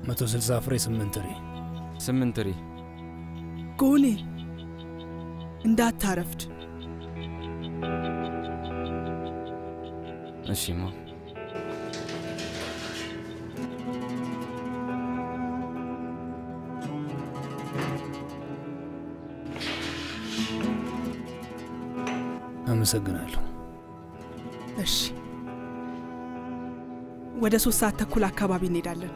መቶ ስልሳ ፍሬ ስምንት ሪ ስምንት ሪ ጎኔ እንዳታረፍድ። እሺማ አመሰግናለሁ። እሺ፣ ወደ ሶስት ሰዓት ተኩል አካባቢ እንሄዳለን።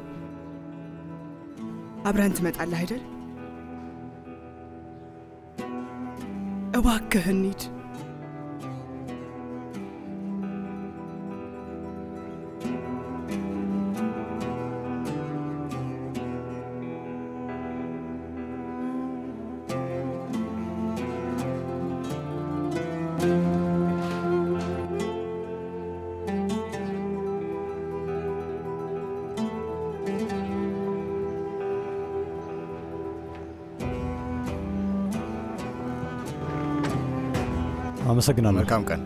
አብረን ትመጣለህ አይደል? እባክህ እንሂድ። አመሰግናለሁ። መልካም ቀን።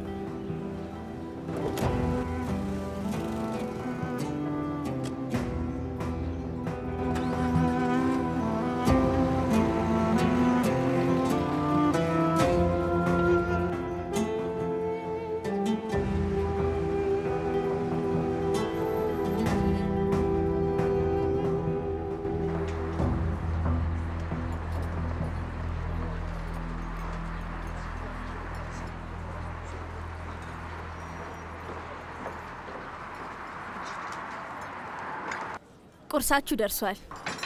ቁርሳችሁ ደርሷል።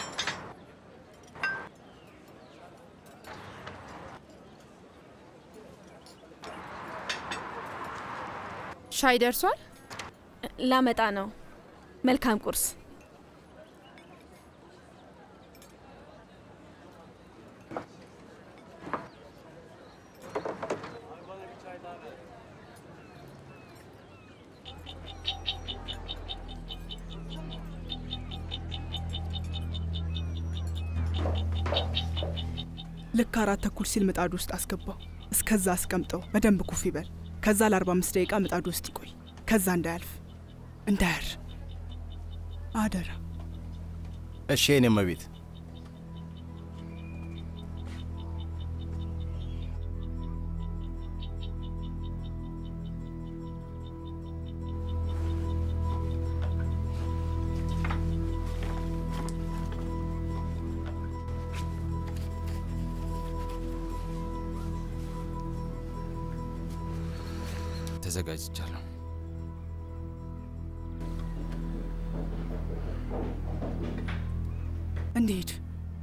ሻይ ደርሷል። ላመጣ ነው። መልካም ቁርስ። ልክ አራት ተኩል ሲል ምጣዱ ውስጥ አስገባው። እስከዛ አስቀምጠው፣ በደንብ ኩፍ ይበል። ከዛ ለ45 ደቂቃ ምጣዱ ውስጥ ይቆይ። ከዛ እንዳያልፍ እንዳያር አደራ። እሺ የኔ እመቤት። ተዘጋጅቻለሁ። እንሂድ።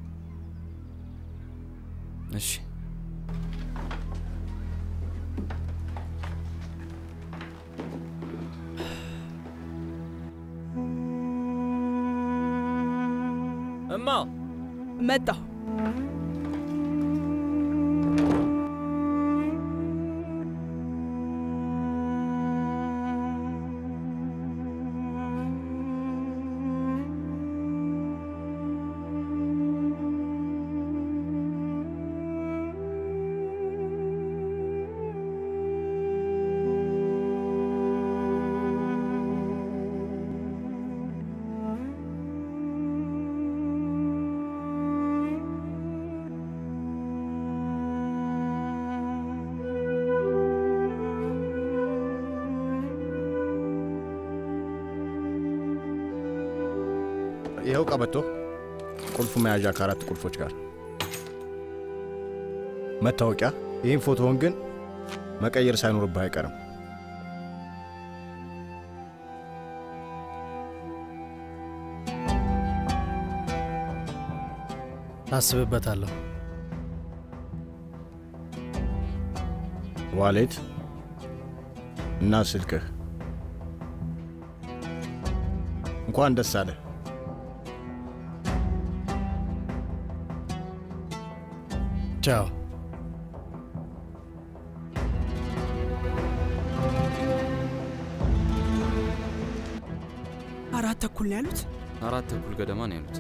እሺ እማ መጣሁ። ይኸው ቀበቶ፣ ቁልፍ መያዣ ከአራት ቁልፎች ጋር፣ መታወቂያ። ይህን ፎቶውን ግን መቀየር ሳይኖርብህ አይቀርም። አስብበታለሁ። ዋሌት እና ስልክህ። እንኳን ደስ አለህ። ቻው። አራት ተኩል ነው ያሉት። አራት ተኩል ገደማ ነው ያሉት።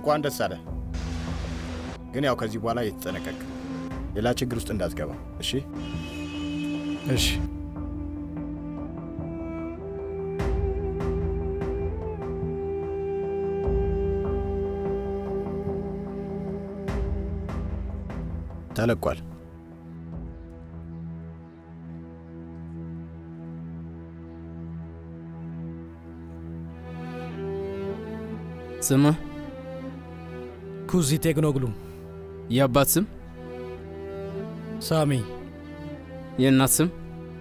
እንኳን ደስ አለ። ግን ያው ከዚህ በኋላ እየተጠነቀቅ ሌላ ችግር ውስጥ እንዳትገባ እሺ። እሺ ተለቋል። ስምህ? ኩዚ ቴክኖግሉ፣ የአባት ስም? ሳሚ፣ የእናት ስም?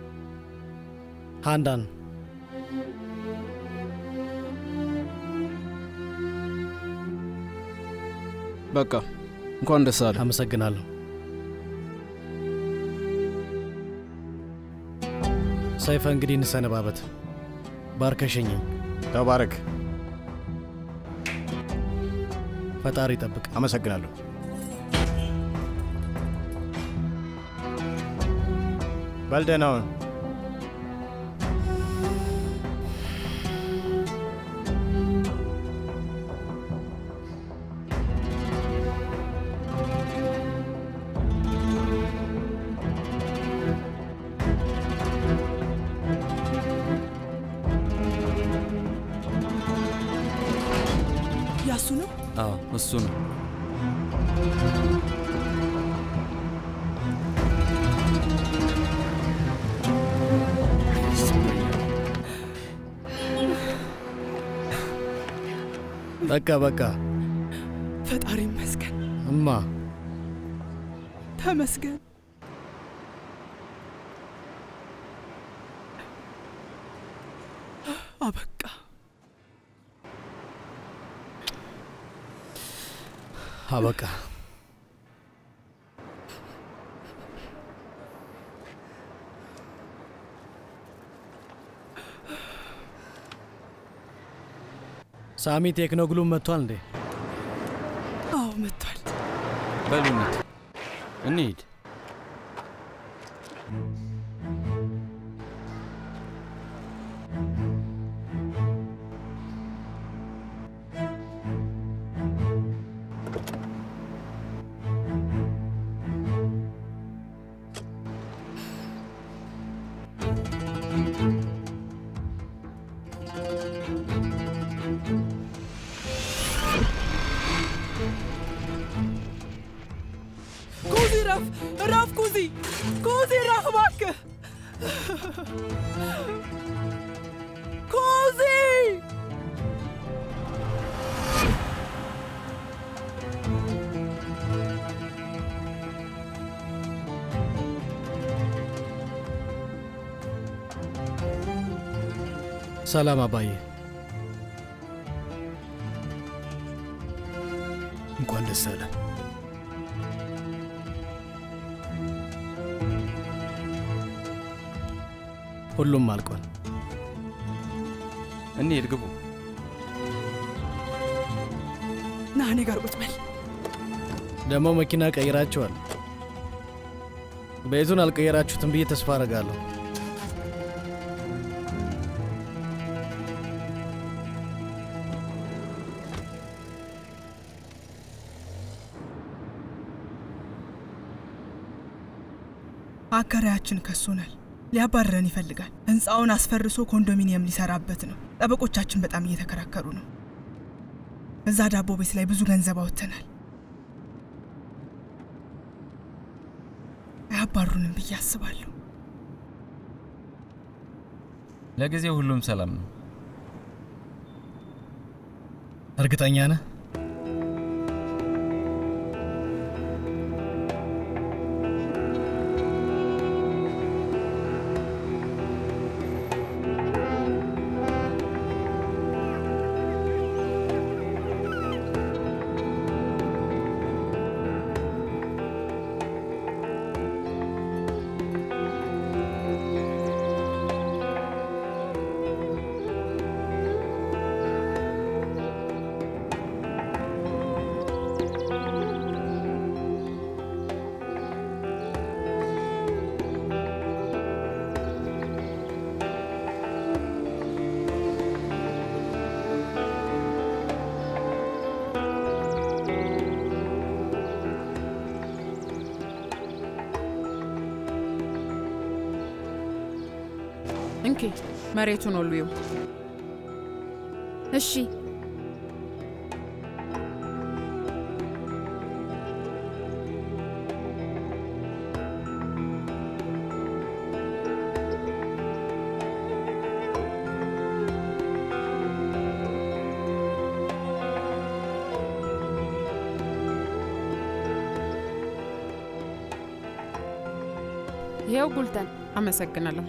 ሃንዳን፣ በቃ እንኳን ደስ አለ። አመሰግናለሁ። ሰይፈ፣ እንግዲህ እንሰነባበት። ባርከሸኝኝ። ተባረክ። ፈጣሪ ይጠብቅ። አመሰግናለሁ። በል ደህና ሁን። ያሱ ነው። አዎ እሱ ነው። በቃ በቃ ፈጣሪ ይመስገን፣ እማ ተመስገን። አበቃ። አበቃ። ሳሚ ቴክኖግሉም መጥቷል እንዴ? አዎ መጥቷል። በሉ እንሂድ እንሂድ። ኩዚ ረፍ ረፍ፣ ኩዚ ኩዚ ረፍ፣ እባክህ ኩዚ። ሰላም አባዬ፣ እንኳን ደስ አለ። ሁሉም አልቋል። እንሂድ፣ ግቡ። ና እኔ ጋር ቁጭ በል። ደግሞ መኪና ቀይራችኋል። ቤቱን አልቀየራችሁትም ብዬ ተስፋ አደርጋለሁ። አከራያችን ከሶናል። ሊያባረረን ይፈልጋል። ህንፃውን አስፈርሶ ኮንዶሚኒየም ሊሰራበት ነው። ጠበቆቻችን በጣም እየተከራከሩ ነው። እዛ ዳቦ ቤት ላይ ብዙ ገንዘብ አውጥተናል። አያባሩንም ብዬ አስባለሁ። ለጊዜው ሁሉም ሰላም ነው። እርግጠኛ ነህ? እንኪ መሬቱን ወልዊው። እሺ ይኸው ጉልተን። አመሰግናለሁ።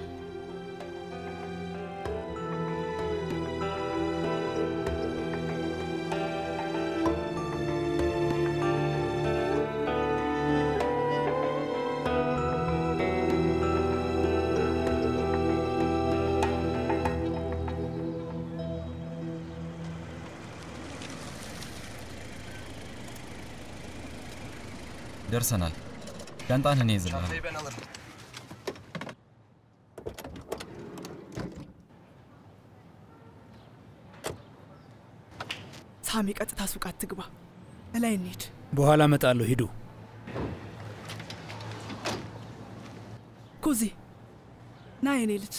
ደርሰናል። ሻንጣን እኔ ይዝልሃል። ሳሚ ቀጥታ ሱቅ አትግባ፣ እላይ እንሂድ። በኋላ እመጣለሁ። ሂዱ። ኩዚ ና የኔ ልጅ።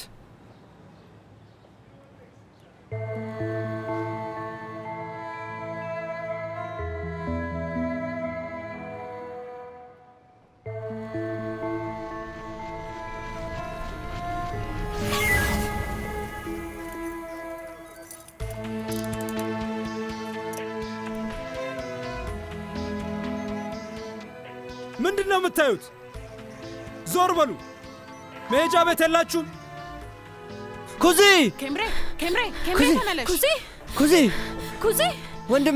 ምንድን ነው የምታዩት? ዞር በሉ። መሄጃ ቤት የላችሁም? ኩዚ ኬምሬ ኬምሬ ኬምሬ ኩዚ! ተመለሽ። ኩዚ ኩዚ ኩዚ ወንድሜ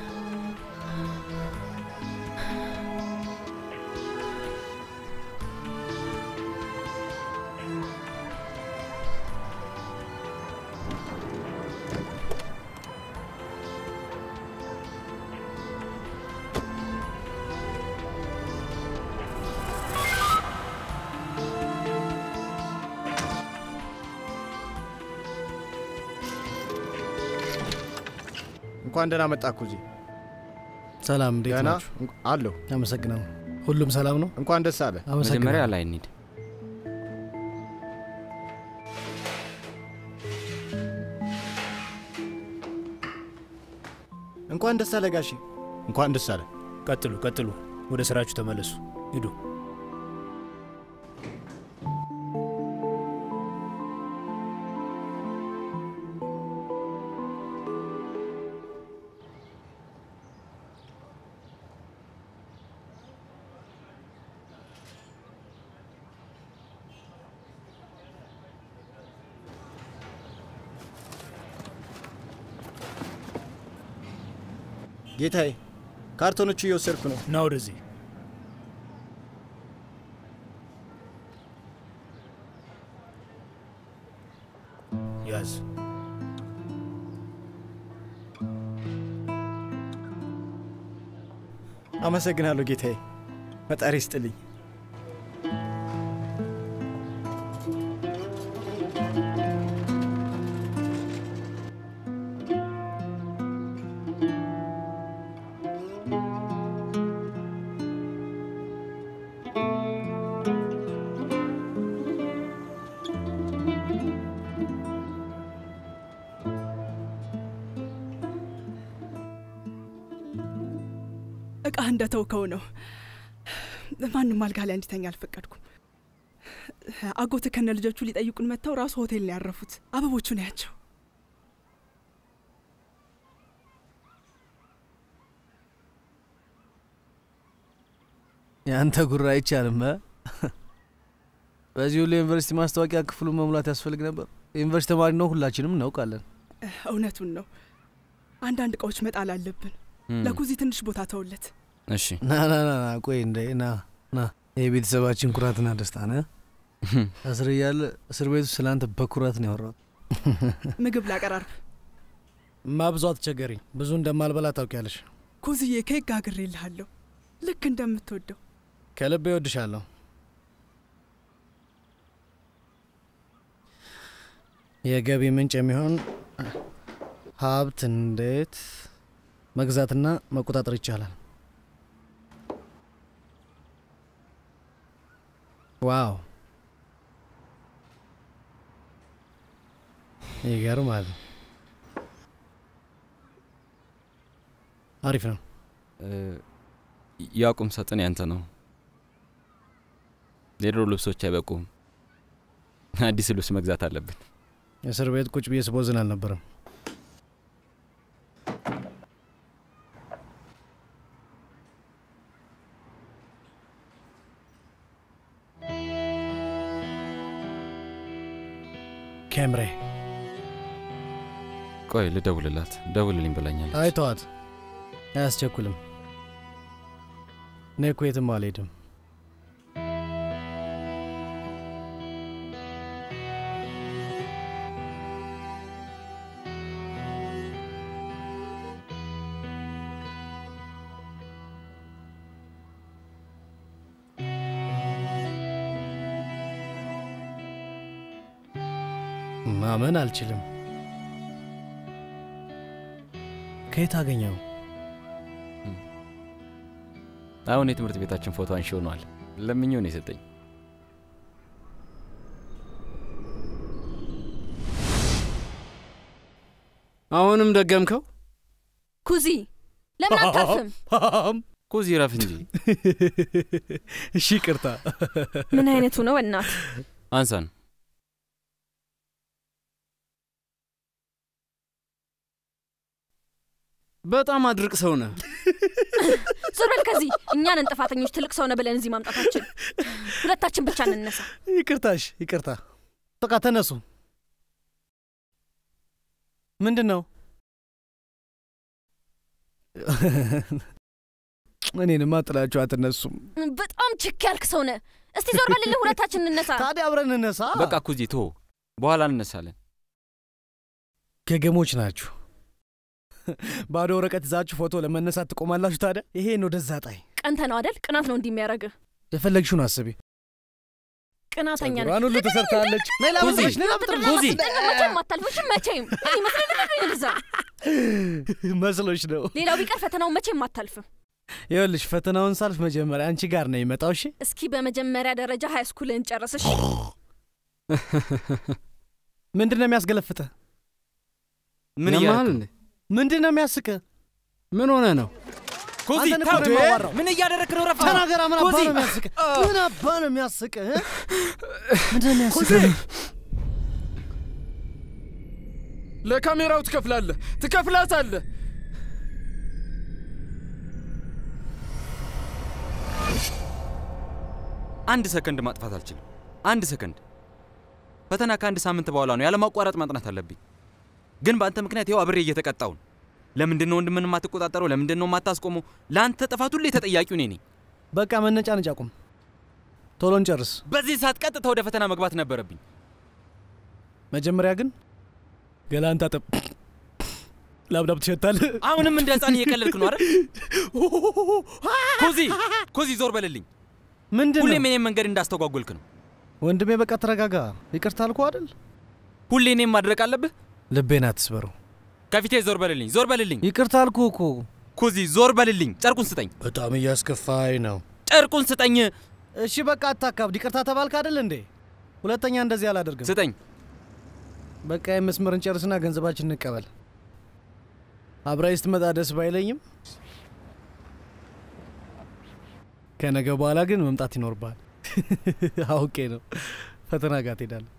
እንኳን ደህና መጣ ኩዚ። ሰላም፣ እንዴት ደህና ናችሁ? እንኳ- አለሁ። አመሰግናለሁ። ሁሉም ሰላም ነው? እንኳን ደስ አለ። መጀመሪያ አመሰግናለሁ። ላይ እንሂድ። እንኳን ደስ አለ ጋሼ። እንኳን ደስ አለ። ቀጥሉ፣ ቀጥሉ። ወደ ስራችሁ ተመለሱ። ሂዱ። ጌታዬ፣ ካርቶኖቹ እየወሰድኩ ነው። ና ወደዚህ። ያዝ። አመሰግናለሁ ጌታዬ። ፈጣሪ ይስጥልኝ። እቃህ እንደተውከው ነው። ማንም አልጋ ላይ እንዲተኛ አልፈቀድኩም። አጎት ከነ ልጆቹ ሊጠይቁን መጥተው ራሱ ሆቴል ነው ያረፉት። አበቦቹን ያቸው። የአንተ ጉራ አይቻልም። እ? በዚህ ሁሉ የዩኒቨርሲቲ ማስታወቂያ ክፍሉን መሙላት ያስፈልግ ነበር። የዩኒቨርሲቲ ተማሪ ነው፣ ሁላችንም እናውቃለን። እውነቱን ነው። አንዳንድ እቃዎች መጣል አለብን። እም፣ ለኩዚ ትንሽ ቦታ ተውለት። እሺ ና ና ና ና፣ ቆይ እንደ ና ና፣ የቤተሰባችን ኩራትና ደስታ ነ እስር እያለ እስር ቤቱ ስለ አንተ በኩራት ነው ያወራው። ምግብ ላቀራርብ። ማብዙ አትቸገሪኝ፣ ብዙ እንደማልበላ ታውቂያለሽ። ኩዝዬ ኬክ ጋግሬልሃለሁ ልክ እንደምትወደው። ከልቤ እወድሻለሁ። የገቢ ምንጭ የሚሆን ሀብት እንዴት መግዛትና መቆጣጠር ይቻላል? ዋው! ይገርማል። አሪፍ ነው። ያ ቁም ሳጥን ያንተ ነው። የድሮ ልብሶች አይበቁም። አዲስ ልብስ መግዛት አለብን። እስር ቤት ቁጭ ብዬ ስቦዝን አልነበረም። ኬምሬ ቆይ ልደውልላት። ደውልልኝ ብላኛለች። አይ ተዋት፣ አያስቸኩልም። እኔ እኮ የትም አልሄድም። ማመን አልችልም። ከየት አገኘው? አሁን የትምህርት ቤታችን ፎቶ አንሺ ሆኗል። ለምኜው ነው የሰጠኝ። አሁንም ደገምከው? ኩዚ ለምን አታርፍም? ኩዚ ረፍ እንጂ። እሺ ይቅርታ። ምን አይነቱ ነው እናት? አንሳን በጣም አድርቅ ሰው ነህ። ዞር በል ከዚህ። እኛንን ጥፋተኞች ትልቅ ሰው ነህ ብለን እዚህ ማምጣታችን። ሁለታችን ብቻ እንነሳ። ይቅርታሽ፣ ይቅርታ። በቃ ተነሱ። ምንድን ነው? እኔንማ ጥላችሁ አትነሱም። በጣም ችክ ያልክ ሰው ነህ። እስቲ ዞር በልልህ፣ ሁለታችን እንነሳ። ታዲያ አብረን እንነሳ። በቃ ኩዚ ቶ በኋላ እንነሳለን። ገገሞች ናችሁ። ባዶ ወረቀት ይዛችሁ ፎቶ ለመነሳት ትቆማላችሁ። ታዲያ ይሄን ወደዛ ጣይ። ቀንተ ነው አደል? ቅናት ነው እንዲህ የሚያደርግህ። የፈለግሽውን አስቢ። ቅናተኛ ነህ። ጸጉሯን ሁሉ ተሰርታለች። ነይ ላበጥረሽ፣ ነይ ላበጥረሽ። ኩዚ መቼም አታልፍሽም። መቼም ይመስለኝ ልዛ መስሎሽ ነው። ሌላው ቢቀር ፈተናውን መቼም አታልፍም። ይኸውልሽ ፈተናውን ሳልፍ መጀመሪያ አንቺ ጋር ነው የመጣው። እሺ እስኪ በመጀመሪያ ደረጃ ሀይ ስኩልን ጨርስሽ። ምንድን ነው የሚያስገለፍተ? ምን ያማል እያደረክ እንዴ? ነው? ምንድን ነው የሚያስቀ? ምን ሆነ ነው? ኩዚ አንተን እኮ ነው ተው! የማዋራው። ምን እያደረክ ነው? ረፋ ተናገራ። ምን አባ ኩዚ! ነው የሚያስቀ? ምን አባ ነው የሚያስቀ? ምንድን ነው የሚያስቀ? ለካሜራው ትከፍላለህ፣ ትከፍላታለህ። አንድ ሰከንድ ማጥፋት አልችልም። አንድ ሰከንድ። ፈተና ከአንድ ሳምንት በኋላ ነው። ያለማቋረጥ ማጥናት አለብኝ። ግን በአንተ ምክንያት ይኸው አብሬ እየተቀጣው ነው። ለምንድን ነው ወንድምን የማትቆጣጠረው? ለምንድን ነው የማታስቆመው? ለአንተ ጥፋት ሁሌ ተጠያቂው እኔ ነኝ። በቃ መነጫነጭ አቁም። ቶሎ እንጨርስ። በዚህ ሰዓት ቀጥታ ወደ ፈተና መግባት ነበረብኝ። መጀመሪያ ግን ገላን ታጠብ። ላብላብ ትሸታለህ። አሁንም እንደ ህፃን እየቀለድክ ነው አይደል? ኩዚ ኩዚ፣ ዞር በልልኝ። ምንድን ሁሌም ነው እኔም መንገድ እንዳስተጓጎልክ ነው። ወንድሜ? በቃ ተረጋጋ። ይቅርታ አልኩህ አይደል? ሁሌ እኔም ማድረግ አለብህ። ልቤን አትስበረው። ከፊቴ ዞር በልልኝ፣ ዞር በልልኝ። ይቅርታ አልኩህ እኮ። ኩዚ፣ ዞር በልልኝ። ጨርቁን ስጠኝ፣ በጣም እያስከፋኝ ነው። ጨርቁን ስጠኝ፣ እሺ በቃ አታካብድ። ይቅርታ ተባልክ አይደል እንዴ? ሁለተኛ እንደዚህ አላደርግም። ስጠኝ። በቃ የመስመር እንጨርስና ገንዘባችን እንቀበል። አብራይ ስትመጣ ደስ ባይለኝም ከነገ በኋላ ግን መምጣት ይኖርብሃል። አውቄ ነው። ፈተና ጋር ትሄዳለህ።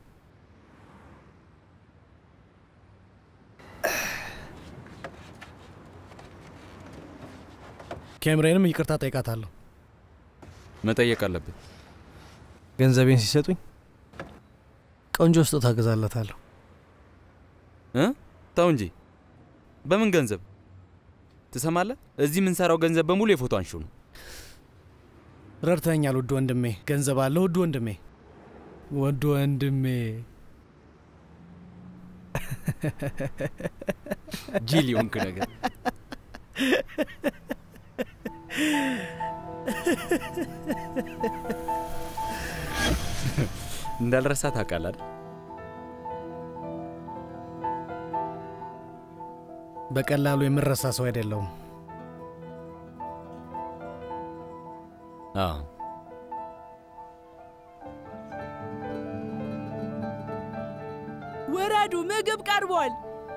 ኬምሬንም ይቅርታ ጠይቃታለሁ። መጠየቅ አለብህ። ገንዘቤን ሲሰጡኝ ቆንጆ ስጦታ እገዛለታለሁ። እ ተው እንጂ በምን ገንዘብ ትሰማለህ? እዚህ የምንሰራው ገንዘብ በሙሉ የፎቶ አንሺው ነው። ረድተኛል ውድ ወንድሜ። ገንዘብ አለ ውድ ወንድሜ፣ ውድ ወንድሜ። ጂል የሆንክ ነገር እንዳልረሳ ታውቃለህ አይደል? በቀላሉ የምረሳ ሰው አይደለሁም። አዎ ውረዱ፣ ምግብ ቀርቧል።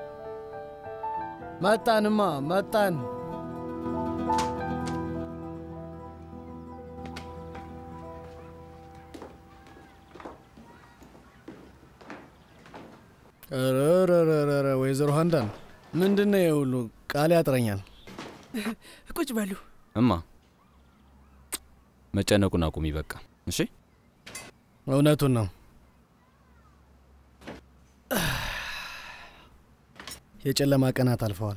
መጣንማ መጣን። ረረረረ ወይዘሮ ሀንዳን ምንድን ነው የሁሉ ቃል ያጥረኛል። ቁጭ በሉ። እማ መጨነቁን አቁሚ በቃ እሺ። እውነቱን ነው። የጨለማ ቀናት አልፈዋል።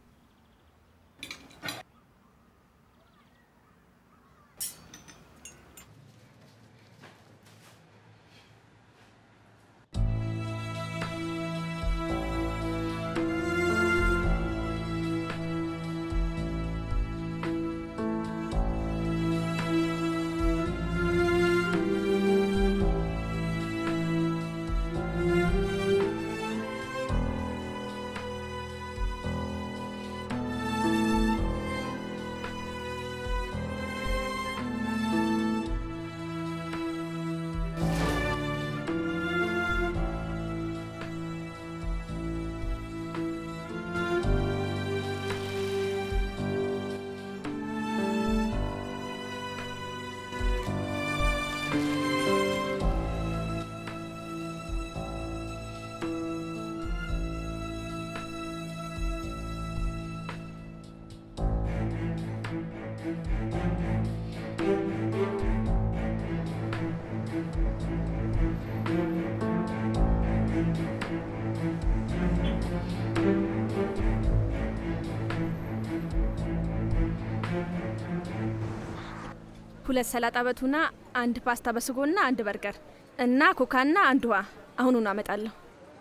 ሁለት ሰላጣ በቱና፣ አንድ ፓስታ በስጎና አንድ በርገር እና ኮካና አንድ ውሃ አሁኑኑ አመጣለሁ።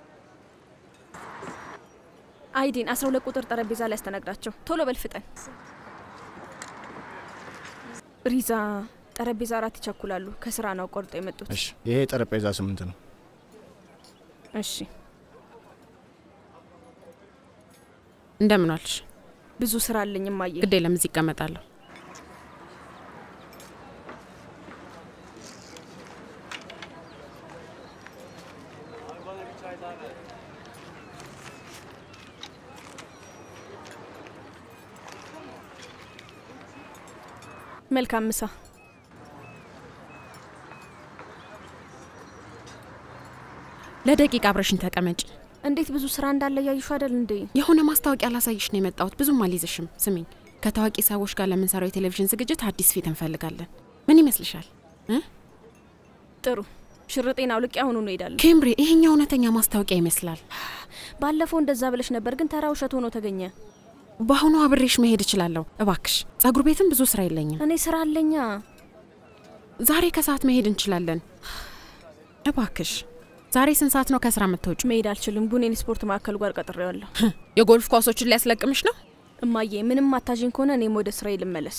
አይዲን አስራ ሁለት ቁጥር ጠረጴዛ ላይ ያስተናግዳቸው። ቶሎ በል ፍጠን። ሪዛ ጠረጴዛ አራት ይቸኩላሉ። ከስራ ነው ቆርጦ የመጡት። እሺ፣ ይሄ ጠረጴዛ ስምንት ነው። እሺ እንደምን ዋልሽ? ብዙ ስራ አለኝ እማዬ። ግዴ ለምዝ ይቀመጣለሁ። መልካም ምሳ። ለደቂቃ አብረሽኝ ተቀመጪ። እንዴት ብዙ ስራ እንዳለ እያይሹ አይደል እንዴ? የሆነ ማስታወቂያ ላሳይሽ ነው የመጣሁት። ብዙም አልይዝሽም። ስሚኝ፣ ከታዋቂ ሰዎች ጋር ለምንሰራው የቴሌቪዥን ዝግጅት አዲስ ፊት እንፈልጋለን። ምን ይመስልሻል? እ? ጥሩ ሽርጤን አውልቄ አሁኑኑ እሄዳለሁ። ኬምብሪ፣ ይሄኛው እውነተኛ ማስታወቂያ ይመስላል። ባለፈው እንደዛ ብለሽ ነበር፣ ግን ተራ ውሸት ሆኖ ተገኘ። በአሁኑ አብሬሽ መሄድ እችላለሁ። እባክሽ፣ ጸጉር ቤትም ብዙ ስራ የለኝም። እኔ ስራ አለኛ። ዛሬ ከሰዓት መሄድ እንችላለን። እባክሽ፣ ዛሬ ስንት ሰዓት ነው ከስራ የምትወጪው? መሄድ አልችልም። ቡኔን ስፖርት ማዕከል ጋር ቀጥሬዋለሁ። የጎልፍ ኳሶችን ሊያስለቅምሽ ነው? እማዬ፣ ምንም አታዥኝ ከሆነ እኔም ወደ ስራዬ ልመለስ።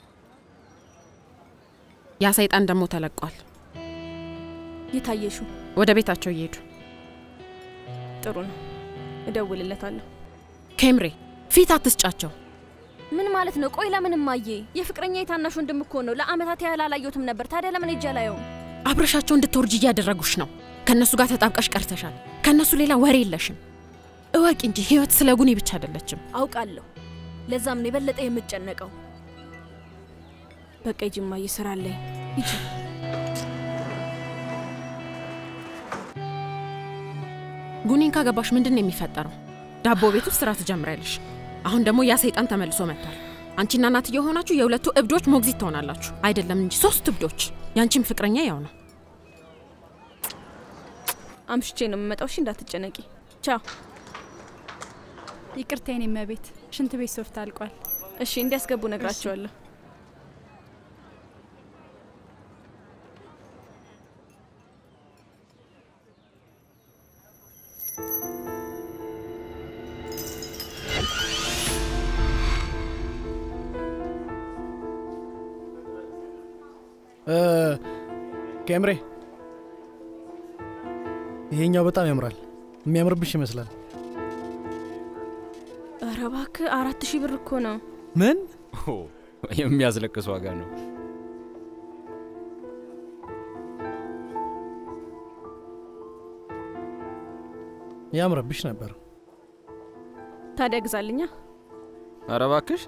ያ ሰይጣን ደግሞ ተለቋል። የታየሹ ወደ ቤታቸው እየሄዱ ጥሩ ነው። እደውልለታለሁ። ኬምሬ፣ ፊት አትስጫቸው። ምን ማለት ነው? ቆይ ለምን እማዬ? የፍቅረኛ የታናሽ ወንድም እኮ ነው። ለአመታት ያህል አላየሁትም ነበር። ታዲያ ለምን ሄጄ አላየውም? አብረሻቸው እንድትወርጅ እያደረጉሽ ነው። ከእነሱ ጋር ተጣብቀሽ ቀርተሻል። ከእነሱ ሌላ ወሬ የለሽም። እወቂ እንጂ ህይወት ስለ ጉኒ ብቻ አይደለችም። አውቃለሁ። ለዛም ነው የበለጠ የምጨነቀው። በቃ ሂጂ እማዬ፣ ስራ አለኝ። ሂጂ። ጉኒን ካገባሽ ምንድን ነው የሚፈጠረው? ዳቦ ቤት ውስጥ ስራ ትጀምሪያለሽ። አሁን ደግሞ ያ ሰይጣን ተመልሶ መጥቷል። አንቺና እናትዬ የሆናችሁ የሁለቱ እብዶች ሞግዚት ትሆናላችሁ። አይደለም እንጂ ሶስት እብዶች። ያንቺም ፍቅረኛ ያው ነው። አምሽቼ ነው የምመጣው። እሺ፣ እንዳትጨነቂ። ቻው። ይቅርታ የኔ እመቤት፣ ሽንት ቤት ሶፍት አልቋል። እሺ፣ እንዲያስገቡ ነግራቸዋለሁ። ኬምሬ፣ ይሄኛው በጣም ያምራል። የሚያምርብሽ ይመስላል። ኧረ እባክህ አራት ሺህ ብር እኮ ነው። ምን የሚያስለቅስ ዋጋ ነው። ያምረብሽ ነበር። ታዲያ ግዛልኛ። ኧረ እባክሽ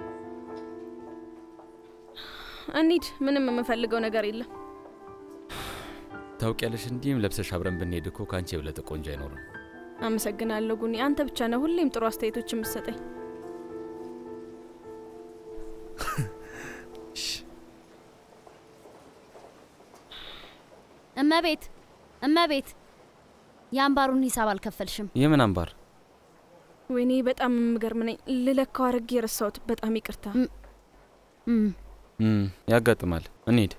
እንሂድ። ምንም የምፈልገው ነገር የለም። ታውቂያለሽ፣ እንዲህም ለብሰሽ አብረን ብንሄድ እኮ ከአንቺ የበለጠ ቆንጆ አይኖርም። አመሰግናለሁ ጉኒ። አንተ ብቻ ነህ ሁሌም ጥሩ አስተያየቶች የምትሰጠኝ። እመቤት እመቤት፣ የአምባሩን ሂሳብ አልከፈልሽም። የምን አምባር? ወይኔ በጣም የምገርም ነኝ። ልለካው አድርጌ የረሳሁት። በጣም ይቅርታ። እም፣ ያጋጥማል። እንሂድ።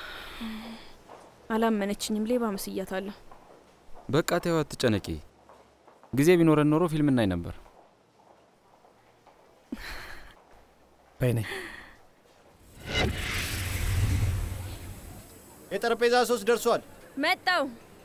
አላመነችኝም። ሌባ መስያታለሁ። በቃ ተይው፣ አትጨነቂ። ጊዜ ቢኖረን ኖሮ ፊልም እናይ ነበር። በይኔ የጠረጴዛ ሶስት ደርሷል። መጣው።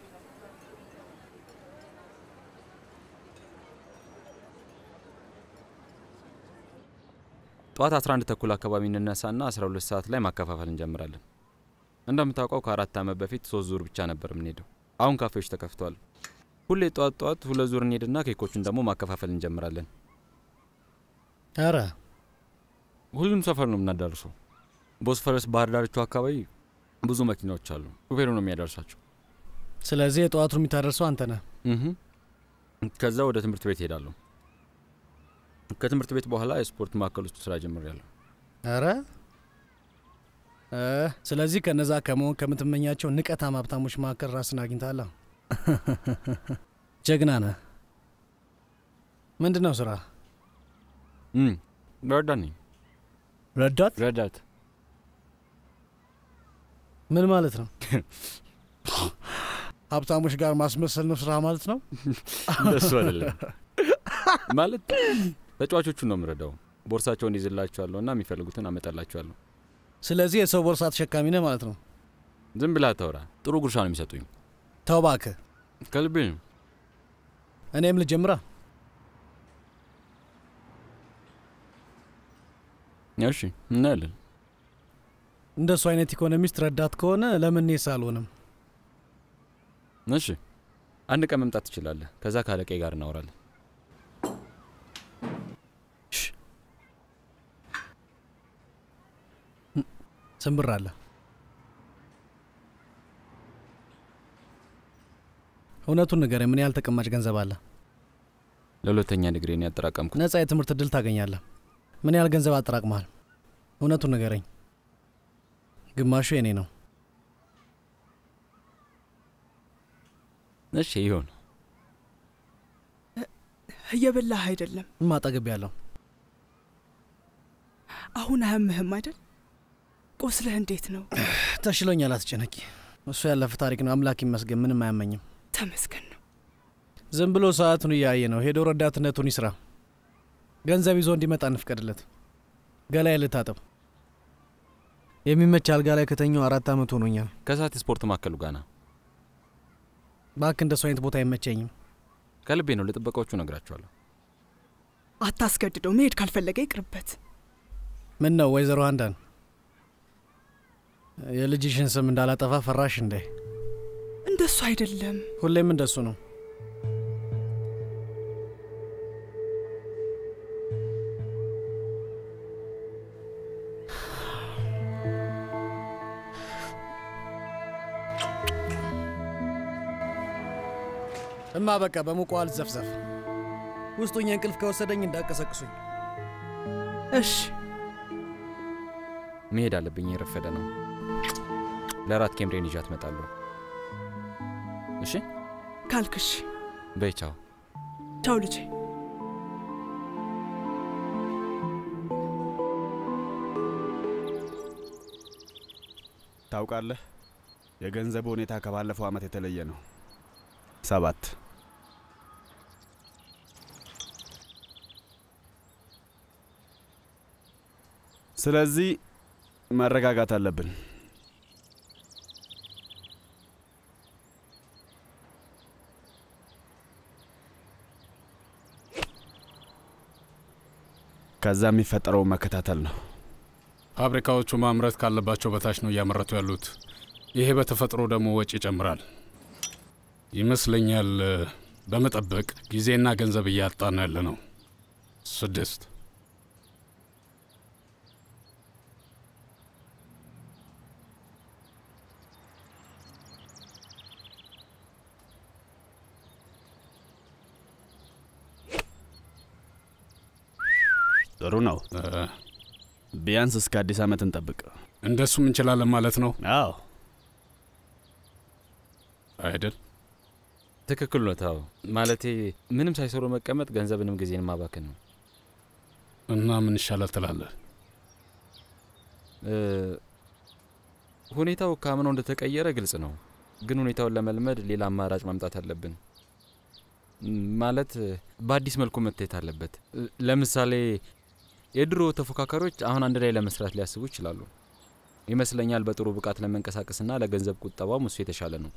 ጠዋት 11 ተኩል አካባቢ እንነሳና 12 ሰዓት ላይ ማከፋፈል እንጀምራለን። እንደምታውቀው ከአራት ዓመት በፊት ሶስት ዙር ብቻ ነበር የምንሄደው። አሁን ካፌዎች ተከፍተዋል። ሁሌ ጠዋት ጠዋት ሁለት ዙር እንሄድና ኬኮቹን ደግሞ ማከፋፈል እንጀምራለን። ኧረ ሁሉም ሰፈር ነው የምናዳርሰው። ቦስፈረስ ባህር ዳርቻው አካባቢ ብዙ መኪናዎች አሉ። ሹፌሩ ነው የሚያደርሳቸው። ስለዚህ የጠዋቱን የሚታደርሰው አንተ ነህ። እህ ከዛ ወደ ትምህርት ቤት ሄዳለሁ። ከትምህርት ቤት በኋላ የስፖርት ማዕከል ውስጥ ስራ ጀምሬያለሁ። ኧረ እ ስለዚህ ከነዛ ከመሆን ከምትመኛቸው ንቀታም ሀብታሞች መካከል ራስን አግኝታላ። ጀግና ነህ። ምንድን ነው ስራ? እም፣ ረዳት ነኝ። ረዳት? ረዳት ምን ማለት ነው? ሀብታሞች ጋር ማስመሰል ነው ስራ ማለት ነው? እንደሱ አይደለም። ማለት ተጫዋቾቹን ነው የምረዳው። ቦርሳቸውን ይዝላቸዋለሁ እና የሚፈልጉትን አመጣላቸዋለሁ። ስለዚህ የሰው ቦርሳ ተሸካሚ ነህ ማለት ነው? ዝም ብላ አታውራ። ጥሩ ጉርሻ ነው የሚሰጡኝ። ተው እባክህ። ከልቤ ነው። እኔም ልጀምራ። እሺ፣ እናያለን። እንደሱ አይነት ኢኮኖሚስት ረዳት ከሆነ ለምን እኔስ አልሆንም? እሺ፣ አንድ ቀን መምጣት ትችላለህ። ከዛ ከአለቄ ጋር እናወራለን። ስንብር አለ። እውነቱን ንገረኝ፣ ምን ያህል ተቀማጭ ገንዘብ አለ? ለሁለተኛ ዲግሪን ያጠራቀምኩት ነጻ የትምህርት እድል ታገኛለህ። ምን ያህል ገንዘብ አጠራቅመሃል? እውነቱን ንገረኝ። ግማሹ የኔ ነው። እሺ፣ ይሁን። እየበላህ አይደለም። ማጠገብ ያለው አሁን አያምህም አይደል? ቁስልህ እንዴት ነው? ተሽሎኛል፣ አትጨነቂ። እሱ ያለፈ ታሪክ ነው። አምላክ ይመስገን፣ ምንም አያመኝም። ተመስገን ነው። ዝም ብሎ ሰዓቱን እያየ ነው። ሄዶ ረዳትነቱን ይስራ። ገንዘብ ይዞ እንዲመጣ እንፍቀድለት። ገላዬ ልታጠብ። የሚመች አልጋ ላይ ከተኛው አራት ዓመት ሆኖኛል። ከሰዓት የስፖርት ማዕከሉ ጋና ባክ እንደሱ አይነት ቦታ አይመቸኝም። ከልቤ ነው። ለጥበቃዎቹ ነግራቸዋለሁ። አታስገድደው። መሄድ ካልፈለገ ይቅርበት። ምን ነው ወይዘሮ አንዳን የልጅሽን ስም እንዳላጠፋ ፈራሽ እንዴ? እንደሱ አይደለም። ሁሌም እንደሱ ነው። እማ በቃ በሙቋ አልዘፍዘፍ። ውስጡኝ እንቅልፍ ከወሰደኝ እንዳቀሰቅሱኝ። እሺ መሄድ አለብኝ። የረፈደ ነው። ለራት ኬምሬን ይዣት እመጣለሁ። እሺ ካልክሽ። በይ ቻው። ቻው ልጄ። ታውቃለህ፣ የገንዘቡ ሁኔታ ከባለፈው ዓመት የተለየ ነው። ሰባት ስለዚህ መረጋጋት አለብን። ከዛ የሚፈጠረው መከታተል ነው። ፋብሪካዎቹ ማምረት ካለባቸው በታች ነው እያመረቱ ያሉት። ይሄ በተፈጥሮ ደግሞ ወጪ ይጨምራል ይመስለኛል። በመጠበቅ ጊዜና ገንዘብ እያጣን ያለ ነው። ስድስት ጥሩ ነው። ቢያንስ እስከ አዲስ ዓመት እንጠብቅ። እንደሱም እንችላለን ማለት ነው አዎ አይደል? ትክክል ነው። ታው ማለቴ ምንም ሳይሰሩ መቀመጥ ገንዘብንም ጊዜን ማባከን ነው። እና ምን ይሻላል ትላለህ? እ፣ ሁኔታው ካምነው እንደተቀየረ ግልጽ ነው፣ ግን ሁኔታውን ለመልመድ ሌላ አማራጭ ማምጣት አለብን። ም፣ ማለት በአዲስ መልኩ መታየት አለበት። እ፣ ለምሳሌ የድሮ ተፎካካሪዎች አሁን አንድ ላይ ለመስራት ሊያስቡ ይችላሉ። ይመስለኛል በጥሩ ብቃት ለመንቀሳቀስና ለገንዘብ ቁጠባም እሱ የተሻለ ነው።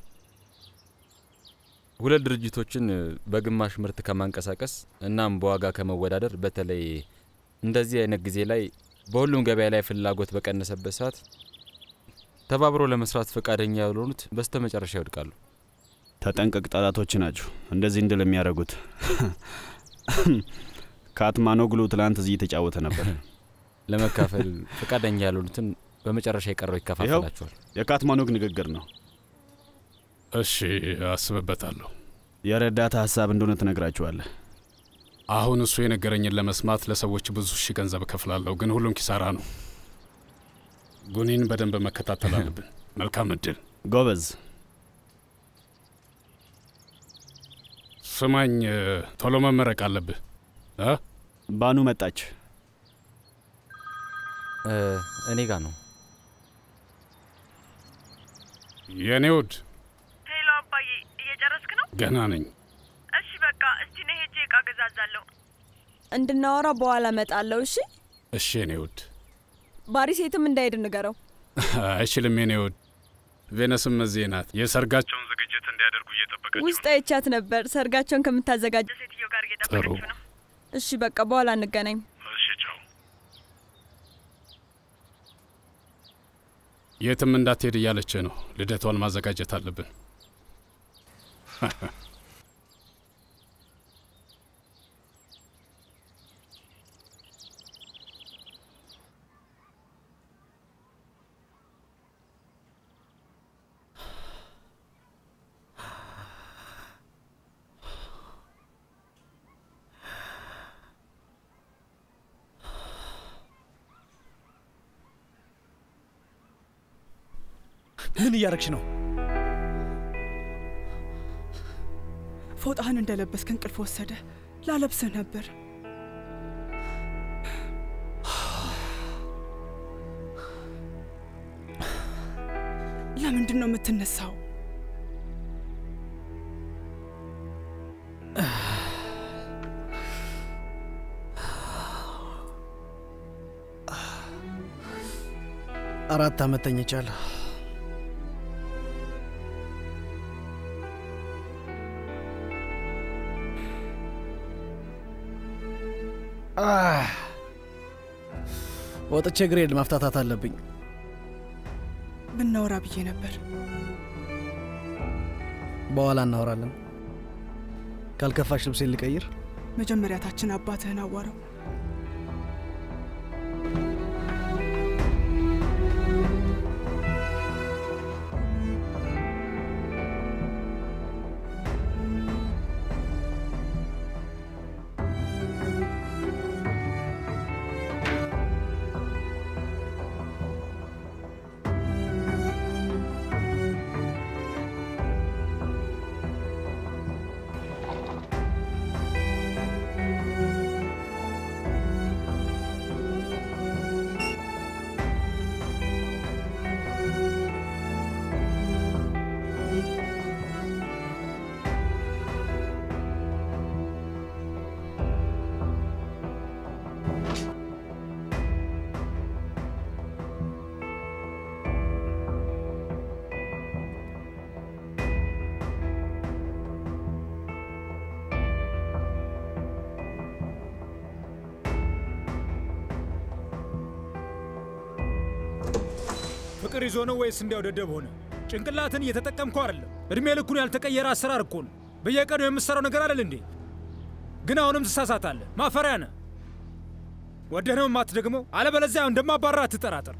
ሁለት ድርጅቶችን በግማሽ ምርት ከማንቀሳቀስ እናም በዋጋ ከመወዳደር በተለይ እንደዚህ አይነት ጊዜ ላይ በሁሉም ገበያ ላይ ፍላጎት በቀነሰበት ሰዓት ተባብሮ ለመስራት ፈቃደኛ ያልሆኑት በስተ መጨረሻ ይወድቃሉ። ተጠንቀቅ፣ ጠላቶች ናቸው እንደዚህ እንድል የሚያደርጉት። ካትማኖግሉ ትላንት እዚህ እየተጫወተ ነበር። ለመካፈል ፈቃደኛ ያልሆኑትን በመጨረሻ የቀረው ይኸው ይከፋፈላቸዋል። የካትማኖግ ንግግር ነው። እሺ፣ አስብበታለሁ። የረዳታ ሀሳብ እንደሆነ ትነግራችኋለህ። አሁን እሱ የነገረኝን ለመስማት ለሰዎች ብዙ ሺህ ገንዘብ እከፍላለሁ፣ ግን ሁሉም ኪሳራ ነው። ጉኒን በደንብ መከታተል አለብን። መልካም እድል ጎበዝ። ስማኝ፣ ቶሎ መመረቅ አለብህ እ ባኑ መጣች። እ፣ እኔ ጋር ነው። የእኔ ውድ ሄሎ አባዬ፣ እየጨረስክ ነው? ገና ነኝ። እሺ በቃ እስቲ ነይ ሄጄ እቃ ገዛዛለሁ። እንድናወራ በኋላ እመጣለሁ። እሺ እሺ የኔ ውድ። ባሪስ የትም እንዳይሄድ ንገረው። አይችልም የኔ ውድ። ቬነስም እዚህ ናት። የሰርጋቸውን ዝግጅት እንዲያደርጉ እየጠበቀች ውስጥ አይቻት ነበር ሰርጋቸውን ከምታዘጋጀ ሴትዮ ጋር ጥሩ። እየጠበቀች ነው። እሺ በቃ በኋላ እንገናኝ። እሺ ቻው። የትም እንዳትሄድ እያለች ነው። ልደቷን ማዘጋጀት አለብን። ምን እያረግሽ ነው? ፎጣህን እንደለበስክ እንቅልፍ ወሰደ። ላለብስህ ነበር። ለምንድን ነው የምትነሳው? አራት አመት ተኝቻለሁ። አህ፣ ወጥቼ ግሬድ ማፍታታት አለብኝ። ብናወራ ብዬ ነበር። በኋላ እናወራለን። ካልከፋሽ ልብሴን ልቀይር። መጀመሪያ ታችን አባትህን አዋራው። ፍቅር ይዞ ነው ወይስ እንዲያው ደደብ ሆነ? ጭንቅላትን እየተጠቀምከው አይደለም። እድሜ ልኩን ያልተቀየረ አሰራር እኮ ነው። በየቀኑ የምትሰራው ነገር አይደል እንዴ? ግን አሁንም ትሳሳታለህ። ማፈሪያ ነህ። ወደህ ነው የማትደግመው። አለበለዚያ እንደማባራ አትጠራጠር።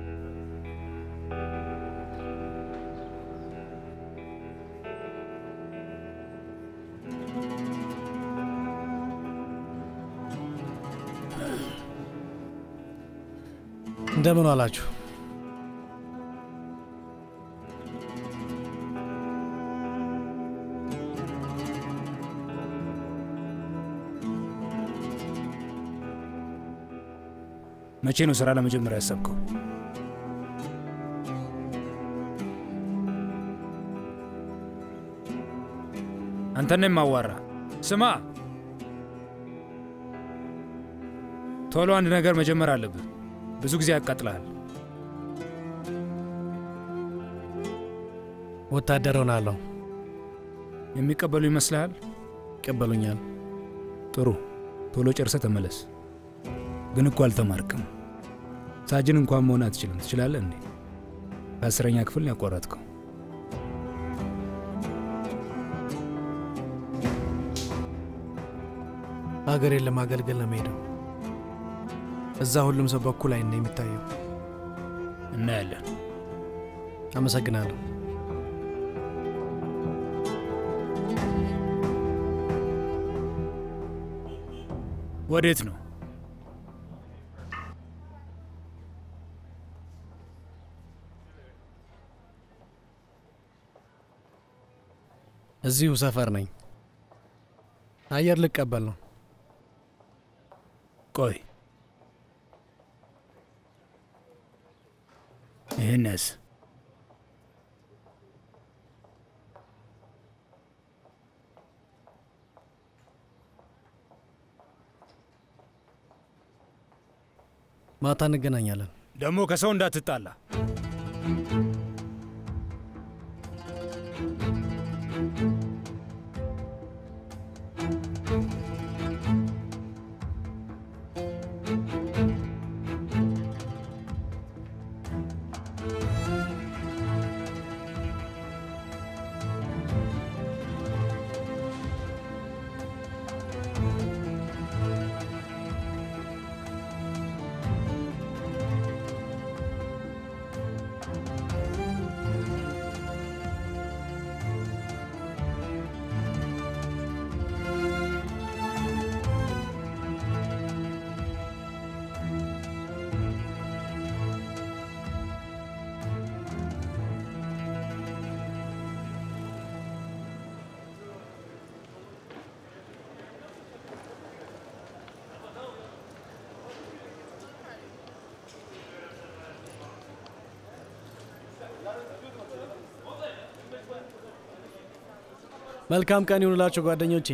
እንደምን ዋላችሁ? መቼ ነው ስራ ለመጀመሪያ ያሰብከው? አንተን ነው የማዋራ። ስማ፣ ቶሎ አንድ ነገር መጀመር አለብህ። ብዙ ጊዜ ያቃጥልሃል። ወታደር ሆናለሁ። የሚቀበሉ ይመስልሃል? ይቀበሉኛል። ጥሩ፣ ቶሎ ጨርሰህ ተመለስ። ግን እኮ አልተማርክም። ሳጅን እንኳን መሆን አትችልም። ትችላለህ እንዴ? ከአስረኛ ክፍል ነው ያቋረጥከው። ሀገሬን ለማገልገል ነው የምሄደው። እዛ ሁሉም ሰው በኩል አይን ነው የሚታየው። እናያለን። አመሰግናለሁ። ወዴት ነው? እዚሁ ሰፈር ነኝ። አየር ልቀበል ነው። ቆይ ይህንስ ማታ እንገናኛለን። ደግሞ ከሰው እንዳትጣላ። መልካም ቀን ይሁንላችሁ ጓደኞቼ።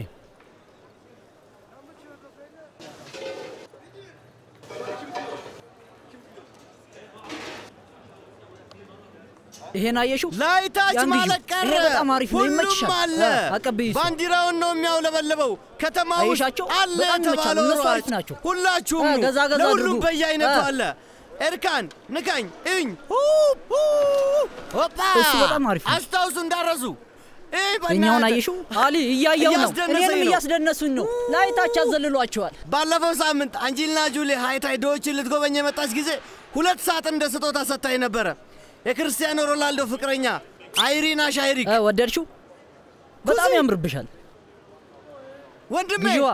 ይሄን አየሽው? ላይታች ያን ልዩ። ማለት ቀረ። ይሄ በጣም አሪፍ ነው፣ ሁሉም ይመችሻል። አለ። አ፣ አቀብዪ እሱ። ባንዲራውን ነው የሚያውለበልበው። ከተማ ውስጥ አየሻቸው? አለ በጣም ይመቻሉ። የተባለው እነሱ አሪፍ ሯጭ ናቸው። ሁላችሁም አ፣ ኑ። ገዛ ገዛ ለሁሉም አድርጉ። በየአይነቱ አ። አለ። ኤርካን ንካኝ፣ እኝ ሆፓ እሱ በጣም አሪፍ ነው። አስታውሱ እንዳረሱ እኛውን አየሽው? አሊ እያየው ነው። እያስደነሰኝ እኔንም ነው። እያስደነሱኝ ነው። ላይታች ያዘልሏቸዋል። ባለፈው ሳምንት አንጀሊና ጁሊ ሃይታይ ዶዎችን ልትጎበኝ የመጣች ጊዜ ሁለት ሳጥን እንደ ስጦታ ሰጥታኝ ነበረ። የክርስቲያኖ ሮናልዶ ፍቅረኛ አይሪና ሻይሪክ ወደድሽው? በጣም ያምርብሻል ወንድሜ። ግዢዋ።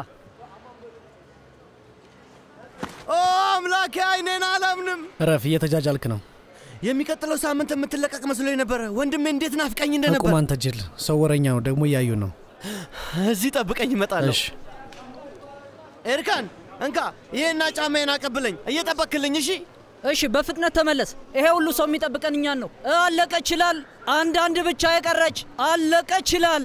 ኦ አምላኬ፣ አይኔን አላምንም። እረፍ፣ እየተጃጃልክ ነው። የሚቀጥለው ሳምንት የምትለቀቅ መስሎኝ ነበረ። ወንድሜ እንዴት ናፍቀኝ እንደነበር። አቁም አንተ ጅል። ሰው ወረኛ ነው፣ ደግሞ እያዩ ነው። እዚህ ጠብቀኝ፣ እመጣለሁ። እሺ ኤርካን እንካ፣ ይሄና ጫማዬን አቀብለኝ። እየጠበክልኝ። እሺ እሺ፣ በፍጥነት ተመለስ። ይሄ ሁሉ ሰው የሚጠብቀን እኛን ነው። አለቀ ይችላል። አንዳንድ ብቻ የቀረች አለቀ ይችላል።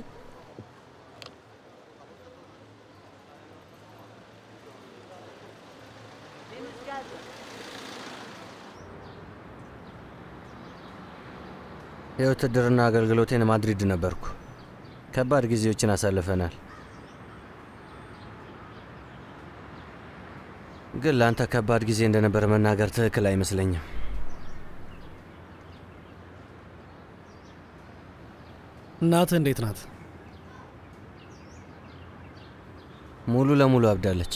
የውትድርና አገልግሎቴን ማድሪድ ነበርኩ። ከባድ ጊዜዎችን አሳልፈናል። ግን ለአንተ ከባድ ጊዜ እንደነበር መናገር ትክክል አይመስለኝም። እናትህ እንዴት ናት? ሙሉ ለሙሉ አብዳለች።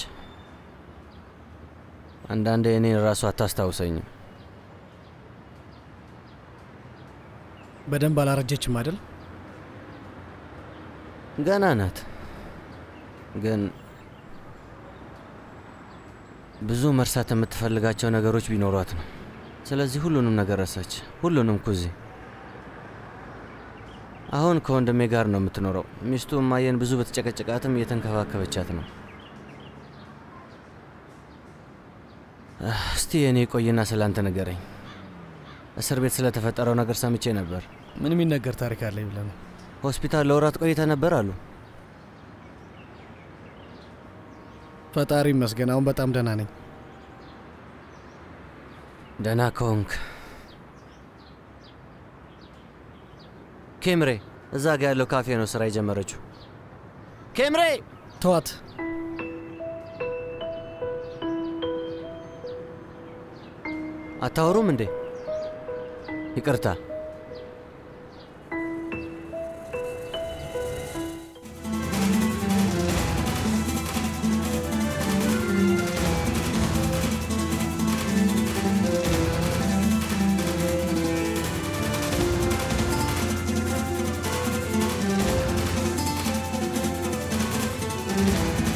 አንዳንዴ እኔን ራሱ አታስታውሰኝም። በደንብ አላረጀችም አይደል? ገና ናት፣ ግን ብዙ መርሳት የምትፈልጋቸው ነገሮች ቢኖሯት ነው። ስለዚህ ሁሉንም ነገር ረሳች። ሁሉንም ኩዚ። አሁን ከወንድሜ ጋር ነው የምትኖረው። ሚስቱ እማየን ብዙ በተጨቀጨቃትም እየተንከባከበቻት ነው። እስቲ የእኔ ቆይና ስላንተ ንገረኝ። እስር ቤት ስለተፈጠረው ነገር ሰምቼ ነበር። ምን የሚነገር ታሪክ አለኝ ብለህ ነው? ሆስፒታል ለወራት ቆይተ ነበር አሉ። ፈጣሪ ይመስገን አሁን በጣም ደህና ነኝ። ደህና ከሆንክ ኬምሬ፣ እዛ ጋ ያለው ካፌ ነው ስራ የጀመረችው። ኬምሬ ተዋት። አታወሩም እንዴ? ይቅርታ። እ